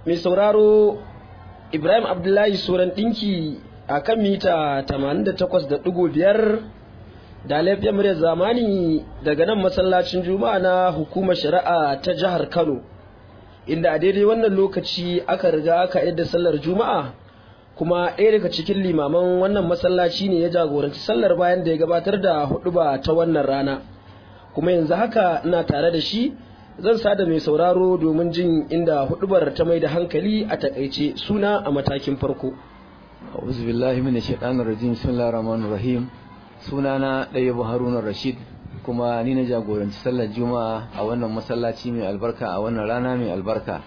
mai sauraro Ibrahim Abdullahi Suran ɗinki a kan mita 88.5 da laifiyar muryar zamani daga nan masallacin juma'a na hukumar shari'a ta jihar Kano inda a daidai wannan lokaci aka riga aka yadda sallar juma'a kuma ɗaya daga cikin limaman wannan masallaci ne ya jagoranci sallar bayan da ya gabatar da huɗuba ta wannan rana kuma yanzu haka ina tare da shi zan sada mai sauraro domin jin inda hudubar ta mai da hankali a takaice suna a matakin farko a'udhu billahi minash shaitanir rajim bismillahir rahmanir rahim sunana Dayyabu Haruna Rashid kuma ni na jagoranci sallar juma'a a wannan masallaci mai albarka a wannan rana mai albarka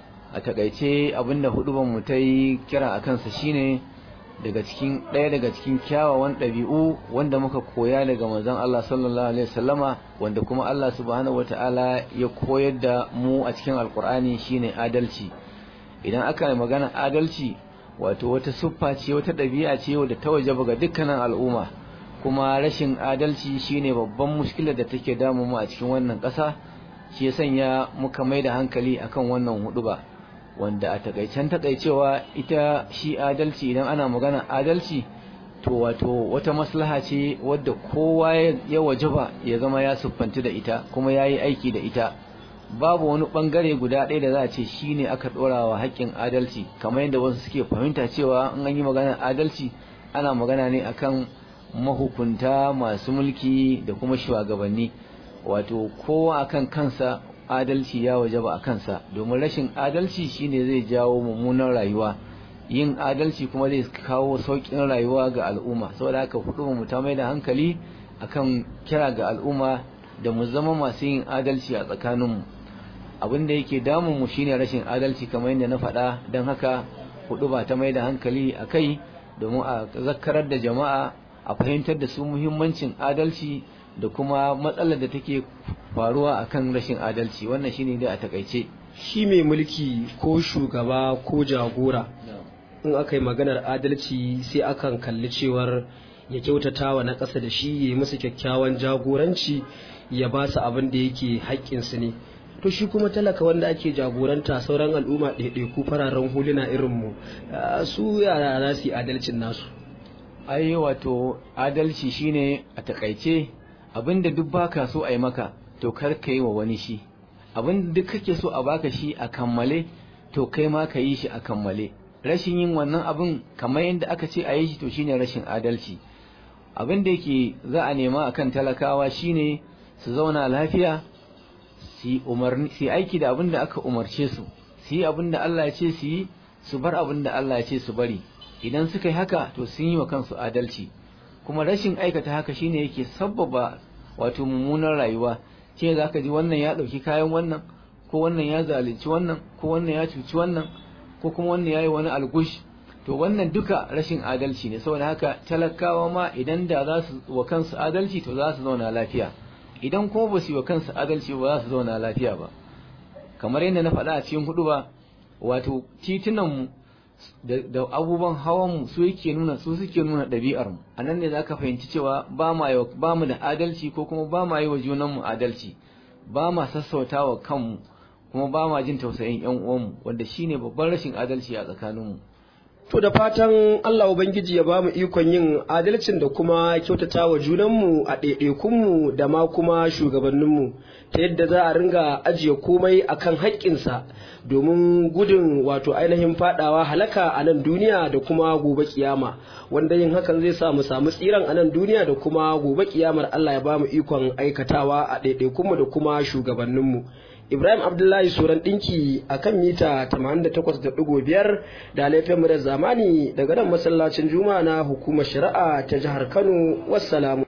a takaice abinda hudubar mu ta yi kira a kansa shine daga cikin ɗaya daga cikin kyawawan ɗabi'u wanda muka koya daga manzon Allah sallallahu alaihi wasallama wanda kuma Allah subhanahu wataala ya koyar da mu a cikin alkur'ani shine adalci idan aka yi magana adalci wato wata siffa ce wata ɗabi'a ce wadda ta wajaba ga dukkanin al'umma kuma rashin adalci shine babban mushkilar da take damu mu a cikin wannan ƙasa shi ya sanya muka mai da hankali akan wannan huɗuba. wanda a takaicen takaicewa ita shi adalci idan ana magana adalci to wato wata maslaha ce wadda kowa ya wajaba ya zama ya siffanci da ita kuma ya yi aiki da ita babu wani bangare guda ɗaya da za a ce shi ne aka ɗora wa haƙƙin adalci kamar yadda wasu suke fahimta cewa in an yi magana adalci ana magana ne akan mahukunta masu mulki da kuma shugabanni wato kowa akan kansa adalci ya wajaba a kansa domin rashin adalci shine zai jawo mummunan rayuwa yin adalci kuma zai kawo sauƙin rayuwa ga al'umma saboda haka hudu mu ta mai da hankali akan kira ga al'umma da mu zama masu yin adalci a tsakaninmu abin da yake damun mu shine rashin adalci kamar yadda na faɗa don haka hudu ba ta mai da hankali a kai domin a zakkarar da jama'a a fahimtar da su muhimmancin adalci da kuma matsalar da take faruwa akan rashin adalci wannan shine dai a takaice shi mai mulki ko shugaba ko jagora in aka yi maganar adalci sai akan kalli cewar ya kyautata wa na ƙasa da shi ya yi musu kyakkyawan jagoranci ya ba su abin da yake haƙƙinsu ne to shi kuma talaka wanda ake jagoranta sauran al'umma ɗaiɗaiku fararen huluna irinmu su yara za su yi adalcin nasu ai wato adalci shine a takaice abinda duk baka so a yi maka to kar ka yi wa wani shi abinda duk kake so a baka shi a kammale to kai ma ka yi shi a kammale rashin yin wannan abin kamar yadda aka ce a yi shi to shine rashin adalci abin da yake za a nema akan talakawa shine su zauna lafiya su umarni su aiki da abin da aka umarce su su yi abin da Allah ya ce su yi su bar abin da Allah ya ce su bari idan suka yi haka to sun yi wa kansu adalci kuma rashin aikata haka shine yake sabbaba wato mummunar rayuwa ce za ka ji wannan ya ɗauki kayan wannan ko wannan ya zalunci wannan ko wannan ya cuci wannan ko kuma wannan ya yi wani algush to wannan duka rashin adalci ne saboda haka talakawa ma idan da za su wa kansu adalci to za su zauna lafiya idan kuma ba su yi wa kansu adalci ba za su zauna lafiya ba kamar yadda na faɗa a cikin hudu ba wato titunanmu da abubuwan hawan mu su yake nuna su suke nuna ɗabi'ar mu a nan ne za ka fahimci cewa ba mu da adalci ko kuma ba ma yi wa junanmu adalci ba ma sassauta wa kanmu kuma ba ma jin tausayin yan uwanmu wanda shine babban rashin adalci a tsakaninmu To da fatan Allah Ubangiji ya ba mu ikon yin adalcin da kuma kyautata wa junanmu a ɗaiɗaikunmu da ma kuma shugabanninmu ta yadda za a ringa ajiye komai akan haƙƙinsa domin gudun wato ainihin fadawa halaka a nan duniya da kuma gobe kiyama wanda yin hakan zai sa mu samu tsiran a nan duniya da kuma gobe kiyamar Allah ya ba mu ikon aikatawa a ɗaiɗaikunmu da kuma shugabanninmu. Ibrahim Abdullahi Suran ɗinki a kan mita 88.5 da laifin da zamani daga nan masallacin Juma'a na hukumar shari'a ta jihar Kano. Wassalamu.